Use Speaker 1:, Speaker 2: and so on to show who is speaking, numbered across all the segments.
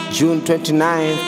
Speaker 1: June 29th.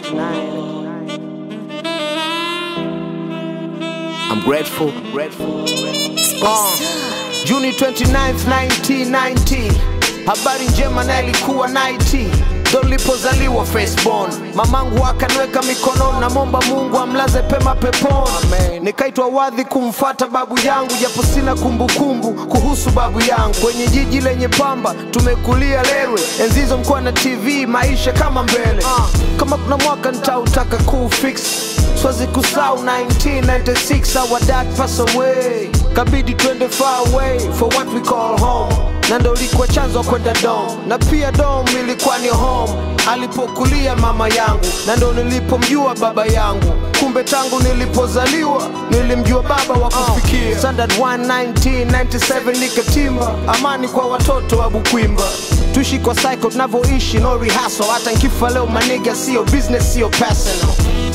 Speaker 1: I'm grateful. grateful. Uh, Juni 29th 1990. Habari njema na ilikuwa 90 ndo nilipozaliwa firstborn. Mamangu akaniweka mikononi, namwomba Mungu amlaze pema peponi. Nikaitwa wadhi kumfata babu yangu, japo sina kumbukumbu kuhusu babu yangu. Kwenye jiji lenye pamba tumekulia Lerwe, enzi hizo mkuwa na TV, maisha kama mbele. Kama kuna mwaka nitautaka kufix Swazi kusau 1996 our dad pass away kabidi twende far away for what we call home na ndo ilikuwa chanzo kwenda dom na pia dom ilikuwa ni home alipokulia mama yangu na ndo nilipomjua baba yangu kumbe tangu nilipozaliwa nilimjua baba wa kufikia standard 1 1997 nikatimba amani kwa watoto wa bukwimba tuishi kwa cycle tunavyoishi no rehearsal hata nkifa leo maniga sio business sio personal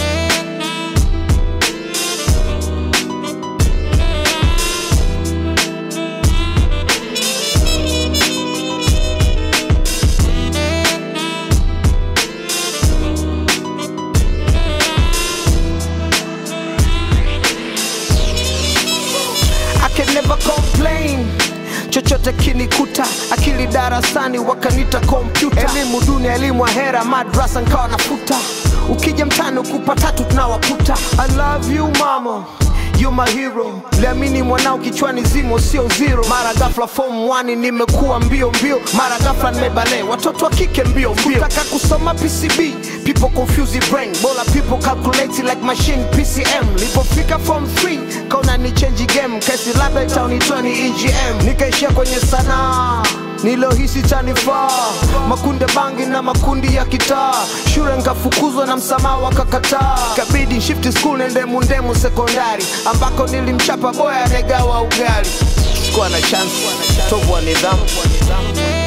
Speaker 1: I can never complain chochote kinikuta akili darasani wakanita kompyuta elimu duni elimu ahera madrasa nkawa nafuta ukija mtani ukupa tatu tunawakuta i love you mama You my hero liamini mwanao kichwani zimo sio zero mara gafla form 1 nimekuwa mbio mbio mara gafla nimebale watoto wa kike mbio mbio taka kusoma PCB people confuse the brain bola people calculate like machine PCM lipofika form 3 kaona ni change game kesi labda itaonitoa ni EGM nikaishia kwenye sanaa nilohisi tanifaa makunde bangi na makundi ya kitaa shule nkafukuzwa na msamaha wakakataa kabidi shift school nende mundemu sekondari ambako nilimchapa boya anegawa ugali sikuwa na chance tovu wa nidhamu